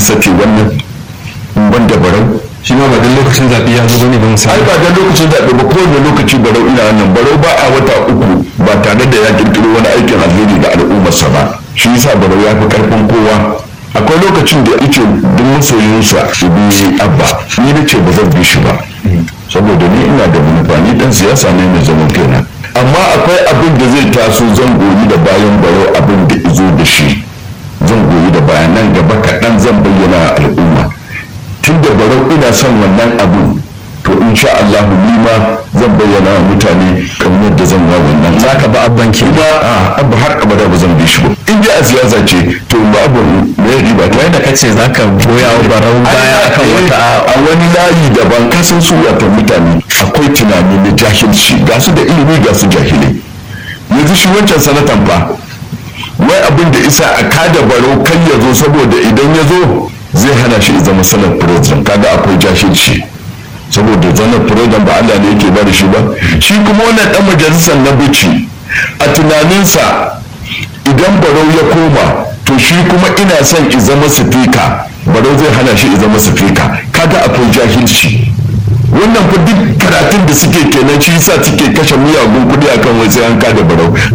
isa ce wannan in ban da barau shi ma ba dan lokacin zaɓe ya zo bane ba ai misali ba da lokacin zaɓe ba kowane lokaci barau ina nan barau ba a wata uku ba tare da ya kirkiro wani aikin alheri ga al'ummarsa ba shi yasa barau ya fi karfin kowa akwai lokacin da yake duk masoyinsa su bi abba ni na ce ba zan bi shi ba saboda ni ina da manufa ni dan siyasa ne mai zaman kaina amma akwai abin da zai taso zan goyi da bayan barau abin da izo da shi zan goyi da bayanan gaba kaɗan zan bayyana wa al'umma tun da barau ina son wannan abin to insha Allah ni ma zan bayyana wa mutane kamar yadda zan wa wannan za ka ba abban ki ba a abu har abada ba zan bi shi ba in dai a siyasa ce to ba abu me riba ta da kace za ka goya wa barau baya akan wata a wani layi daban kasan su wata mutane akwai tunani na jahilci ga su da ilimi ga su jahilai yanzu shi wancan sanatan fa wai abin da isa a kada baro kan ya zo saboda idan ya zo zai hana shi zama sanar president kaga akwai jahilci saboda zanar president ba Allah ne yake ba da shi ba shi kuma wannan dan majalisar na bici a tunaninsa idan barau ya koma to shi kuma ina son i zama sifika barau zai hana shi i zama sifika kaga akwai jahilci wannan fa duk karatun da suke kenan shi yasa suke kashe miyagun kuɗi akan wai sai an kada barau